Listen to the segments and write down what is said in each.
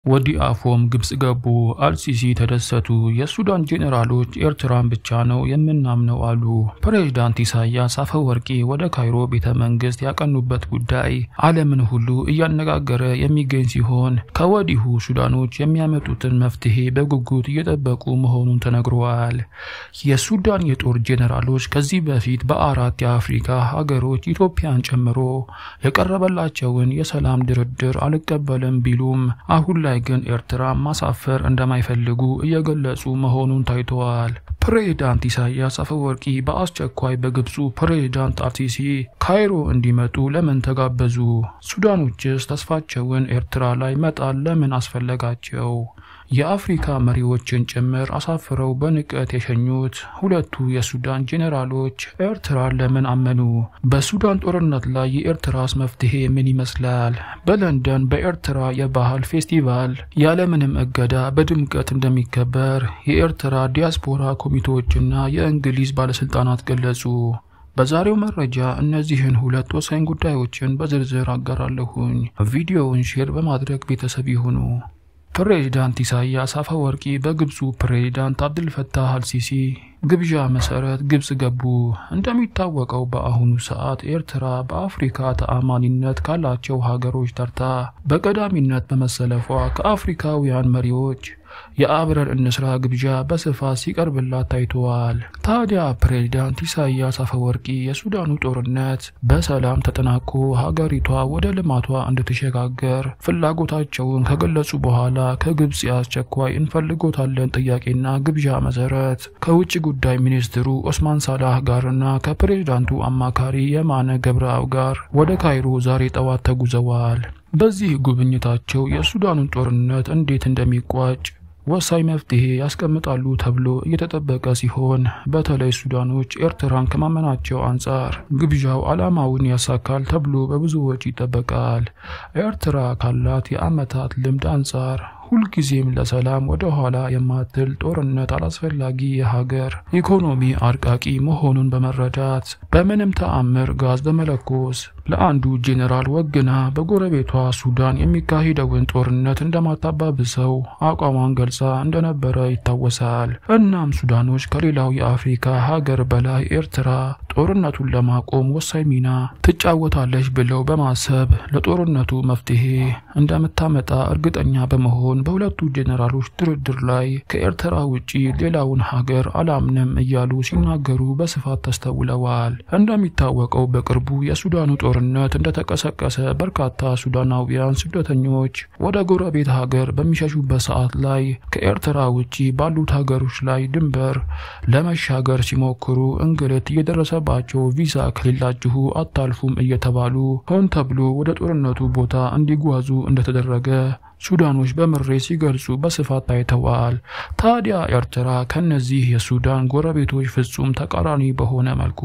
ወዲ አፎም ግብጽ ገቡ። አልሲሲ ተደሰቱ። የሱዳን ጄኔራሎች ኤርትራን ብቻ ነው የምናምነው አሉ። ፕሬዝዳንት ኢሳያስ አፈወርቂ ወደ ካይሮ ቤተ መንግስት ያቀኑበት ጉዳይ ዓለምን ሁሉ እያነጋገረ የሚገኝ ሲሆን ከወዲሁ ሱዳኖች የሚያመጡትን መፍትሄ በጉጉት እየጠበቁ መሆኑን ተነግረዋል። የሱዳን የጦር ጄኔራሎች ከዚህ በፊት በአራት የአፍሪካ ሀገሮች ኢትዮጵያን ጨምሮ የቀረበላቸውን የሰላም ድርድር አልቀበልም ቢሉም አሁን ላይ ግን ኤርትራ ማሳፈር እንደማይፈልጉ እየገለጹ መሆኑን ታይተዋል። ፕሬዝዳንት ኢሳያስ አፈወርቂ በአስቸኳይ በግብፁ ፕሬዝዳንት አልሲሲ ካይሮ እንዲመጡ ለምን ተጋበዙ? ሱዳኖችስ ተስፋቸውን ኤርትራ ላይ መጣል ለምን አስፈለጋቸው? የአፍሪካ መሪዎችን ጭምር አሳፍረው በንቀት የሸኙት ሁለቱ የሱዳን ጄኔራሎች ኤርትራን ለምን አመኑ? በሱዳን ጦርነት ላይ የኤርትራስ መፍትሄ ምን ይመስላል? በለንደን በኤርትራ የባህል ፌስቲቫል ያለምንም እገዳ በድምቀት እንደሚከበር የኤርትራ ዲያስፖራ ኮሚቴዎችና የእንግሊዝ ባለስልጣናት ገለጹ። በዛሬው መረጃ እነዚህን ሁለት ወሳኝ ጉዳዮችን በዝርዝር አጋራለሁኝ። ቪዲዮውን ሼር በማድረግ ቤተሰብ ይሁኑ። ፕሬዝዳንት ኢሳያስ አፈወርቂ በግብፁ ፕሬዝዳንት አብድልፈታህ አልሲሲ ግብዣ መሰረት ግብጽ ገቡ። እንደሚታወቀው በአሁኑ ሰዓት ኤርትራ በአፍሪካ ተአማኒነት ካላቸው ሀገሮች ተርታ በቀዳሚነት በመሰለፏ ከአፍሪካውያን መሪዎች የአብረን እንስራ ግብዣ በስፋት ሲቀርብላት ታይተዋል። ታዲያ ፕሬዝዳንት ኢሳያስ አፈወርቂ የሱዳኑ ጦርነት በሰላም ተጠናቆ ሀገሪቷ ወደ ልማቷ እንድትሸጋገር ፍላጎታቸውን ከገለጹ በኋላ ከግብጽ የአስቸኳይ እንፈልጎታለን ጥያቄና ግብዣ መሰረት ከውጭ ጉዳይ ሚኒስትሩ ኦስማን ሳላህ ጋርና ከፕሬዝዳንቱ አማካሪ የማነ ገብረአብ ጋር ወደ ካይሮ ዛሬ ጠዋት ተጉዘዋል። በዚህ ጉብኝታቸው የሱዳኑን ጦርነት እንዴት እንደሚቋጭ ወሳኝ መፍትሄ ያስቀምጣሉ ተብሎ እየተጠበቀ ሲሆን በተለይ ሱዳኖች ኤርትራን ከማመናቸው አንጻር ግብዣው ዓላማውን ያሳካል ተብሎ በብዙዎች ይጠበቃል። ኤርትራ ካላት የዓመታት ልምድ አንጻር ሁልጊዜም ለሰላም ወደ ኋላ የማትል ጦርነት አላስፈላጊ የሀገር ኢኮኖሚ አርቃቂ መሆኑን በመረዳት በምንም ተአምር ጋዝ በመለኮስ ለአንዱ ጄኔራል ወግና በጎረቤቷ ሱዳን የሚካሄደውን ጦርነት እንደማታባብሰው አቋሟን ገልጻ እንደነበረ ይታወሳል። እናም ሱዳኖች ከሌላው የአፍሪካ ሀገር በላይ ኤርትራ ጦርነቱን ለማቆም ወሳኝ ሚና ትጫወታለች ብለው በማሰብ ለጦርነቱ መፍትሄ እንደምታመጣ እርግጠኛ በመሆን በሁለቱ ጄኔራሎች ድርድር ላይ ከኤርትራ ውጪ ሌላውን ሀገር አላምንም እያሉ ሲናገሩ በስፋት ተስተውለዋል። እንደሚታወቀው በቅርቡ የሱዳኑ ጦርነት እንደተቀሰቀሰ በርካታ ሱዳናውያን ስደተኞች ወደ ጎረቤት ሀገር በሚሸሹበት ሰዓት ላይ ከኤርትራ ውጪ ባሉት ሀገሮች ላይ ድንበር ለመሻገር ሲሞክሩ እንግልት እየደረሰባቸው ቪዛ ከሌላችሁ አታልፉም እየተባሉ ሆን ተብሎ ወደ ጦርነቱ ቦታ እንዲጓዙ እንደተደረገ ሱዳኖች በምሬት ሲገልጹ በስፋት ታይተዋል። ታዲያ ኤርትራ ከነዚህ የሱዳን ጎረቤቶች ፍጹም ተቃራኒ በሆነ መልኩ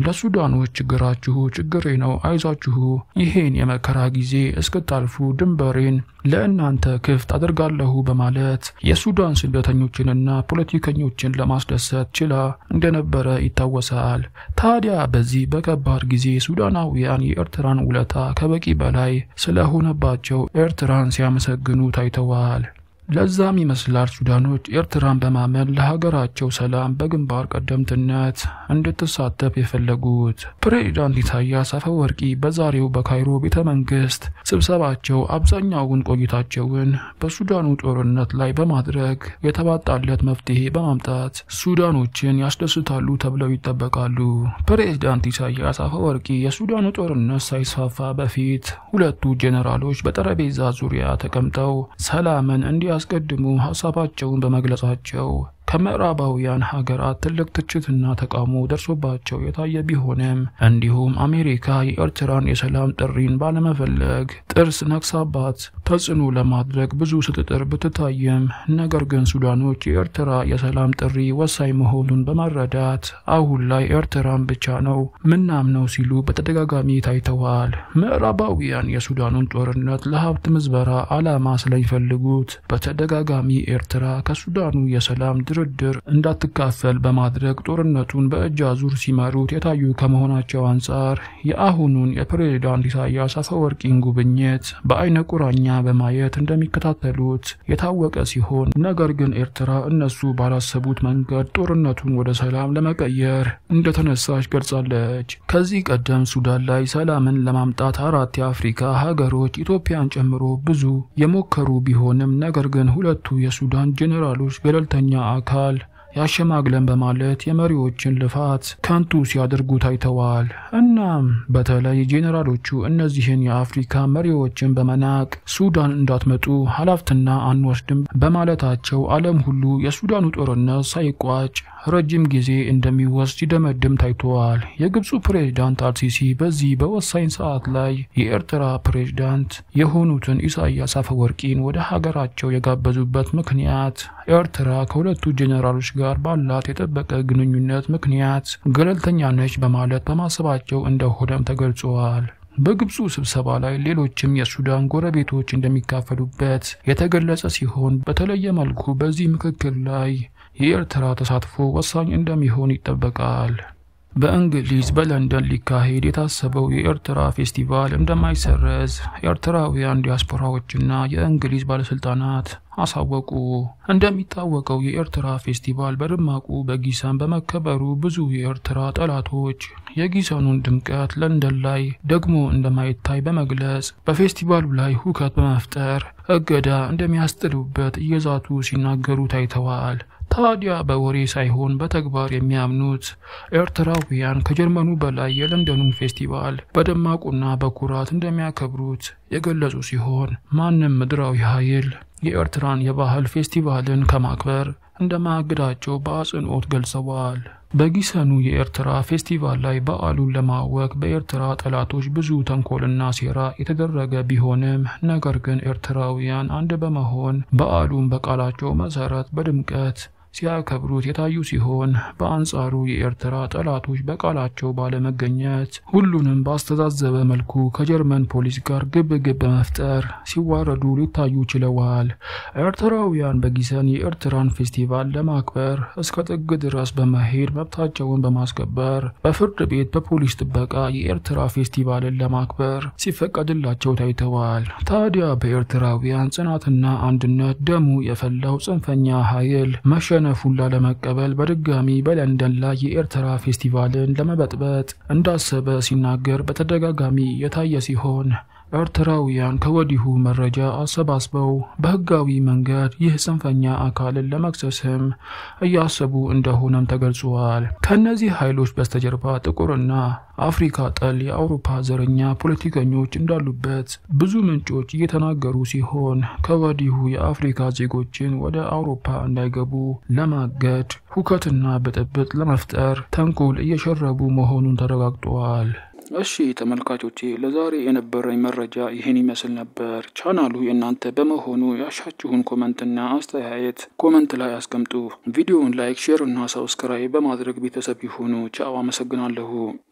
ለሱዳኖች ችግራችሁ ችግሬ ነው፣ አይዟችሁ፣ ይሄን የመከራ ጊዜ እስክታልፉ ድንበሬን ለእናንተ ክፍት አድርጋለሁ በማለት የሱዳን ስደተኞችንና ፖለቲከኞችን ለማስደሰት ችላ እንደነበረ ይታወሳል። ታዲያ በዚህ በከባድ ጊዜ ሱዳናውያን የኤርትራን ውለታ ከበቂ በላይ ስለሆነባቸው ኤርትራን ሲያመሰግ ግኑ ታይተዋል። ለዛም ይመስላል ሱዳኖች ኤርትራን በማመን ለሀገራቸው ሰላም በግንባር ቀደምትነት እንድትሳተፍ የፈለጉት። ፕሬዝዳንት ኢሳያስ አፈወርቂ በዛሬው በካይሮ ቤተ መንግስት ስብሰባቸው አብዛኛውን ቆይታቸውን በሱዳኑ ጦርነት ላይ በማድረግ የተባጣለት መፍትሄ በማምጣት ሱዳኖችን ያስደስታሉ ተብለው ይጠበቃሉ። ፕሬዝዳንት ኢሳያስ አፈወርቂ የሱዳኑ ጦርነት ሳይስፋፋ በፊት ሁለቱ ጄኔራሎች በጠረጴዛ ዙሪያ ተቀምጠው ሰላምን እንዲያ ያስቀድሙ ሀሳባቸውን በመግለጻቸው ከምዕራባውያን ሀገራት ትልቅ ትችትና ተቃውሞ ደርሶባቸው የታየ ቢሆንም እንዲሁም አሜሪካ የኤርትራን የሰላም ጥሪን ባለመፈለግ ጥርስ ነክሳባት ተጽዕኖ ለማድረግ ብዙ ስትጥር ብትታይም ነገር ግን ሱዳኖች የኤርትራ የሰላም ጥሪ ወሳኝ መሆኑን በመረዳት አሁን ላይ ኤርትራን ብቻ ነው ምናምነው ሲሉ በተደጋጋሚ ታይተዋል። ምዕራባውያን የሱዳኑን ጦርነት ለሀብት ምዝበራ ዓላማ ስለሚፈልጉት በተደጋጋሚ ኤርትራ ከሱዳኑ የሰላም ድር በድርድር እንዳትካፈል በማድረግ ጦርነቱን በእጅ አዙር ሲመሩት የታዩ ከመሆናቸው አንጻር የአሁኑን የፕሬዝዳንት ኢሳያስ አፈወርቂን ጉብኝት በአይነ ቁራኛ በማየት እንደሚከታተሉት የታወቀ ሲሆን ነገር ግን ኤርትራ እነሱ ባላሰቡት መንገድ ጦርነቱን ወደ ሰላም ለመቀየር እንደተነሳች ገልጻለች። ከዚህ ቀደም ሱዳን ላይ ሰላምን ለማምጣት አራት የአፍሪካ ሀገሮች ኢትዮጵያን ጨምሮ ብዙ የሞከሩ ቢሆንም ነገር ግን ሁለቱ የሱዳን ጄኔራሎች ገለልተኛ አካል ያሸማግለን በማለት የመሪዎችን ልፋት ከንቱ ሲያደርጉ ታይተዋል። እናም በተለይ ጄኔራሎቹ እነዚህን የአፍሪካ መሪዎችን በመናቅ ሱዳን እንዳትመጡ ኃላፊነትና አንወስድም በማለታቸው ዓለም ሁሉ የሱዳኑ ጦርነት ሳይቋጭ ረጅም ጊዜ እንደሚወስድ ሲደመድም ታይተዋል። የግብፁ ፕሬዝዳንት አልሲሲ በዚህ በወሳኝ ሰዓት ላይ የኤርትራ ፕሬዝዳንት የሆኑትን ኢሳያስ አፈወርቂን ወደ ሀገራቸው የጋበዙበት ምክንያት ኤርትራ ከሁለቱ ጄኔራሎች ጋር ባላት የጠበቀ ግንኙነት ምክንያት ገለልተኛ ነች በማለት በማሰባቸው እንደሆነም ተገልጿል። በግብፁ ስብሰባ ላይ ሌሎችም የሱዳን ጎረቤቶች እንደሚካፈሉበት የተገለጸ ሲሆን በተለየ መልኩ በዚህ ምክክር ላይ የኤርትራ ተሳትፎ ወሳኝ እንደሚሆን ይጠበቃል። በእንግሊዝ በለንደን ሊካሄድ የታሰበው የኤርትራ ፌስቲቫል እንደማይሰረዝ ኤርትራውያን ዲያስፖራዎችና የእንግሊዝ ባለስልጣናት አሳወቁ። እንደሚታወቀው የኤርትራ ፌስቲቫል በደማቁ በጊሰን በመከበሩ ብዙ የኤርትራ ጠላቶች የጊሰኑን ድምቀት ለንደን ላይ ደግሞ እንደማይታይ በመግለጽ በፌስቲቫሉ ላይ ሁከት በመፍጠር እገዳ እንደሚያስጥሉበት እየዛቱ ሲናገሩ ታይተዋል። ታዲያ በወሬ ሳይሆን በተግባር የሚያምኑት ኤርትራውያን ከጀርመኑ በላይ የለንደኑን ፌስቲቫል በደማቁና በኩራት እንደሚያከብሩት የገለጹ ሲሆን ማንም ምድራዊ ኃይል የኤርትራን የባህል ፌስቲቫልን ከማክበር እንደማያግዳቸው በአጽንኦት ገልጸዋል። በጊሰኑ የኤርትራ ፌስቲቫል ላይ በዓሉን ለማወክ በኤርትራ ጠላቶች ብዙ ተንኮልና ሴራ የተደረገ ቢሆንም ነገር ግን ኤርትራውያን አንድ በመሆን በዓሉን በቃላቸው መሰረት በድምቀት ሲያከብሩት የታዩ ሲሆን በአንጻሩ የኤርትራ ጠላቶች በቃላቸው ባለመገኘት ሁሉንም ባስተዛዘበ መልኩ ከጀርመን ፖሊስ ጋር ግብ ግብ በመፍጠር ሲዋረዱ ሊታዩ ችለዋል። ኤርትራውያን በጊሰን የኤርትራን ፌስቲቫል ለማክበር እስከ ጥግ ድረስ በመሄድ መብታቸውን በማስከበር በፍርድ ቤት በፖሊስ ጥበቃ የኤርትራ ፌስቲቫልን ለማክበር ሲፈቀድላቸው ታይተዋል። ታዲያ በኤርትራውያን ጽናትና አንድነት ደሙ የፈላው ጽንፈኛ ኃይል መሸ ነፉን ላለመቀበል በድጋሚ በለንደን ላይ የኤርትራ ፌስቲቫልን ለመበጥበጥ እንዳሰበ ሲናገር በተደጋጋሚ የታየ ሲሆን ኤርትራውያን ከወዲሁ መረጃ አሰባስበው በሕጋዊ መንገድ ይህ ጽንፈኛ አካልን ለመክሰስም እያሰቡ እንደሆነም ተገልጿል። ከእነዚህ ኃይሎች በስተጀርባ ጥቁርና አፍሪካ ጠል የአውሮፓ ዘረኛ ፖለቲከኞች እንዳሉበት ብዙ ምንጮች እየተናገሩ ሲሆን ከወዲሁ የአፍሪካ ዜጎችን ወደ አውሮፓ እንዳይገቡ ለማገድ ሁከትና ብጥብጥ ለመፍጠር ተንኮል እየሸረቡ መሆኑን ተረጋግጧል። እሺ ተመልካቾቼ ለዛሬ የነበረኝ መረጃ ይህን ይመስል ነበር። ቻናሉ የእናንተ በመሆኑ ያሻችሁን ኮመንትና አስተያየት ኮመንት ላይ አስቀምጡ። ቪዲዮውን ላይክ፣ ሼር እና ሰብስክራይብ በማድረግ ቤተሰብ ይሁኑ። ቻው፣ አመሰግናለሁ።